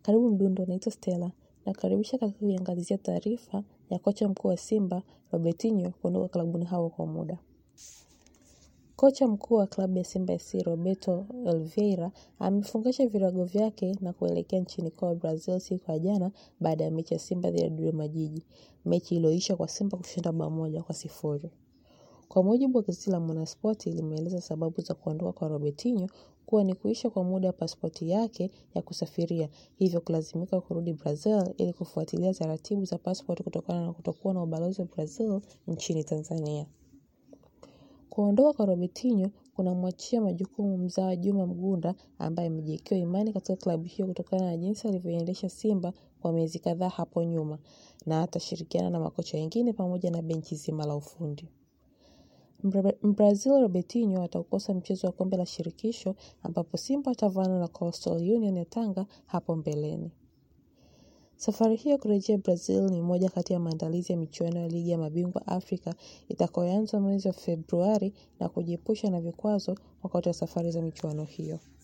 Karibu Mdundo, naitwa Stella. Nakaribisha katika kuiangazia taarifa ya kocha mkuu wa Simba Robertinho kuondoka klabuni hapo kwa muda. Kocha mkuu wa klabu ya Simba SC Roberto Oliveira amefungasha virago vyake na kuelekea nchini kwao Brazil siku ya jana baada ya mechi ya Simba dhidi ya Dodoma Jiji, mechi iliyoisha kwa Simba kushinda bao moja kwa sifuri. Kwa mujibu wa gazeti la Mwanaspoti limeeleza sababu za kuondoka kwa Robertinho kuwa ni kuisha kwa muda wa pasipoti yake ya kusafiria, hivyo kulazimika kurudi Brazil ili kufuatilia taratibu za pasipoti kutokana na kutokuwa na ubalozi wa Brazil nchini Tanzania. Kuondoka kwa Robertinho kunamwachia majukumu mzawa Juma Mgunda ambaye amejiwekewa imani katika klabu hiyo kutokana na jinsi alivyoendesha Simba kwa miezi kadhaa hapo nyuma na atashirikiana na makocha wengine pamoja na benchi zima la ufundi. Mbrazil Robertinho ataukosa mchezo wa kombe la shirikisho ambapo Simba atavaana na Coastal Union ya Tanga hapo mbeleni. Safari hiyo kurejea Brazil ni moja kati ya maandalizi ya michuano ya ligi ya mabingwa Afrika itakayoanza mwezi wa Februari na kujiepusha na vikwazo wakati wa safari za michuano hiyo.